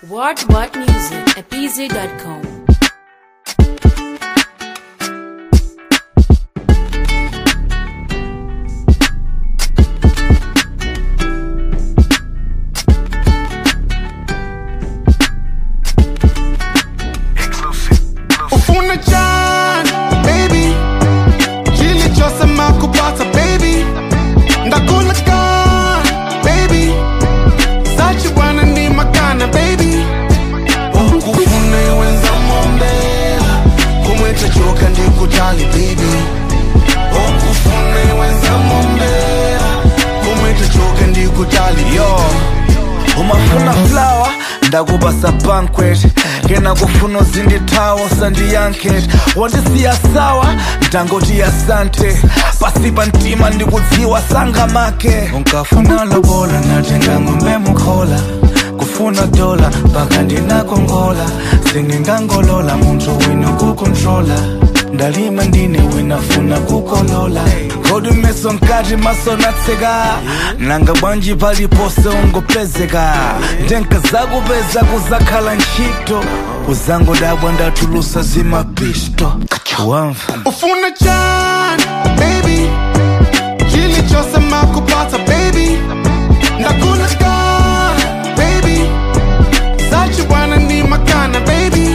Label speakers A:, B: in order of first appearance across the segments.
A: What What Music at pz.com.
B: ufuna chani baby chilichosema kupata baby ndakula kani baby sachi bwana ni makana baby ukufuna iwenza mombela kumweta choka ndikutali baby ukufuna iwenza mombela kumweta choka ndikutali yo
C: umafuna flower ndakubasa banquet ngena kufuna uzindithawo sandiyanket wandisiya sawa ndangoti asante pasipa ntima ndikudziwa sangamake unkafuna lobola natenga ng'ombe mukhola kufuna dola mpaka ndinakongola sindingangolola munthu wino kukontrola ndalima ndine winafuna kukolola kodi meso nkati maso natseka nanga bwanji palipose ungopezeka ndenka zakupeza kuzakhala ntchito uzangodabwa ndatulusa zimapisto wamva
B: ufuna chani baby chilichosema kupata baby ndakula kani baby sachi bwana ni makana baby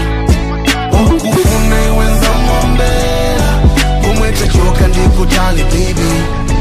B: ukufuna iwenza mombela kumweta choka ndikutali baby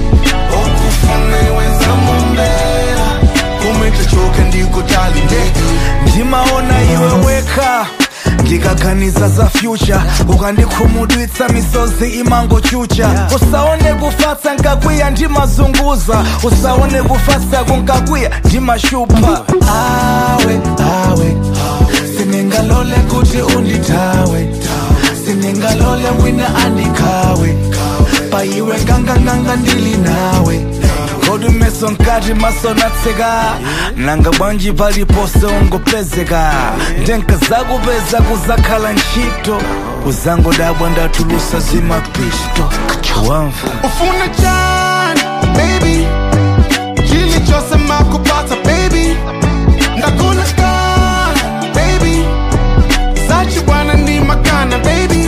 B: ukufuna iwenza mombela kumweta choka ndikutali baby
C: ndimaona iwe weka ndikaganiza za future ukandikhumudwitsa misozi imangochucha usaone kufatsa nkakwiya ndimazunguza usaone kufatsa kunkakwiya ndimashupa awe awe siningalole kuti undithawe siningalole wina andikhawe paiwe nganganganga ndili nawe kodi meso nkati maso natseka nanga bwanji palipose ungopezeka ndenka zakupeza kuzakhala ntchito uzangodabwa ndatulusa zimapisto wamva
B: ufuna chani baby chilichosema kupata baby ndakula kani baby sachi bwana ni makana baby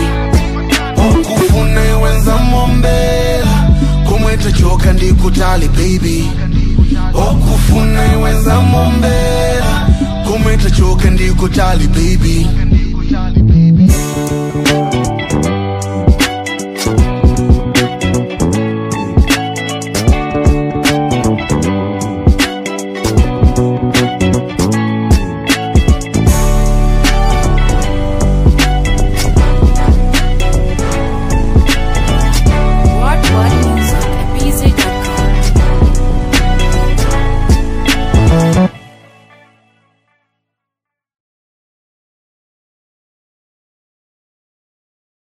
B: ukufuna iwenza mombela kumweta choka ndikutali baby ukufuna iwenza mombela kumweta choka ndikutali baby